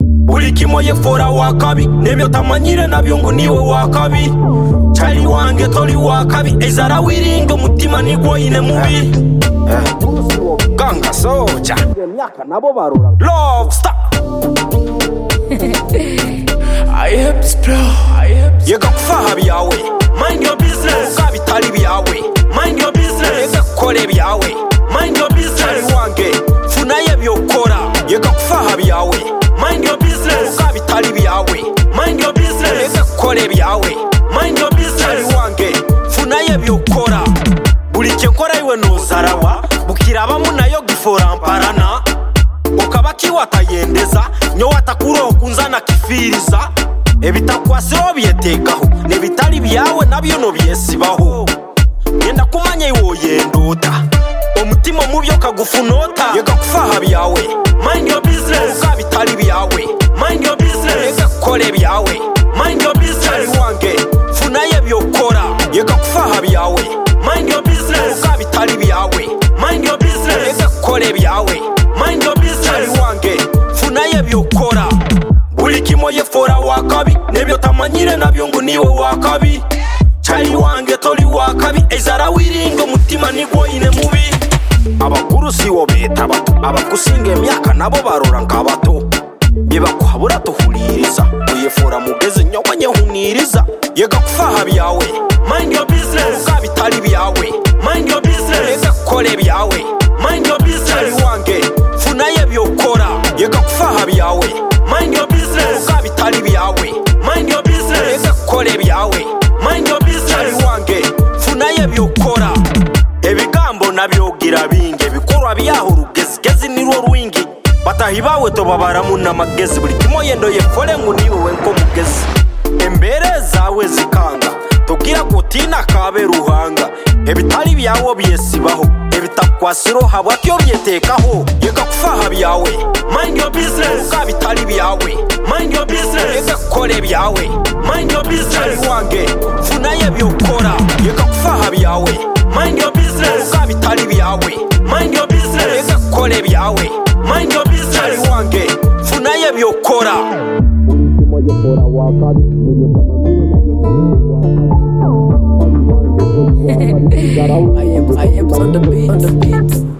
buri kimoye fora wa kabi nemyo tamanyire na byungu niwe wa kabi chali wange toli wa kabi ezara wiringa mutima nigwo ine mubi ganga soja myaka nabo barura love star yega kufaha byawe mind your business uka bitari byawe mind your business yega kukore byawe mind your business chali wange funaye byokora yega kufaha byawe mind your business uka bitari byawe mind your business yega kukore byawe mind your business chali wange funaye byokora buri cyo nkora iwe nuzarawa bukirabamu nayo giforamparana ukaba kiwatayendeza nyo watakurokunzana kifiriza ebitakwasiho byetekaho n'ebitari byawe nabyo nobyesibaho genda kumanya iwoyenduta omutima mubyo kagufunota yega kufaha byawe mind your business uka bitari byawe mind your business yega kukore byawe mind your business Ari wange funaye byokora yega kufaha byawe mind your business uka bitari byawe mind your business yega kukore byawe mind your business Ari wange funaye byokora buri kimoye fora wa kabi n'ibyo tamanyire nabyo ngo niwe wa kabi chali wange toli wa kabi ezara wiringo mutima nigwo ine mubi abakuru siwo beta bato abakusinga emyaka nabo barora nk'abato bibakwabura tuhuririza uyefora mugeze nyobanye huniriza yega kufaha byawe mind your business uka bitari byawe mind your business yega kukore byawe mind your business chali wange funaye byokora yega kufaha byawe mind your business uka bitari byawe mind your business yega kukore byawe mind your business wange funaye byokora ebigambo nabyogira binge bikorwa byaho rugezigezi nirwo rwingi batahi bawe tobabaramu n'amagezi buri kimoye ndoye fore ngo nibuwe nko mugezi embere zawe zikanga tubwira kutina kabe ruhanga ebitari byawo byesibaho ebitakwasiro habwa byo byetekaho yega kufaha byawe mind your business uka bitari byawe mind your business yega kukore byawe mind your business Ari wange funaye byokora yega kufaha byawe mind your business uka bitari byawe mind your business yega kukore byawe mind your business Ari wange funaye byokora I am, I am on the beat, on the beat.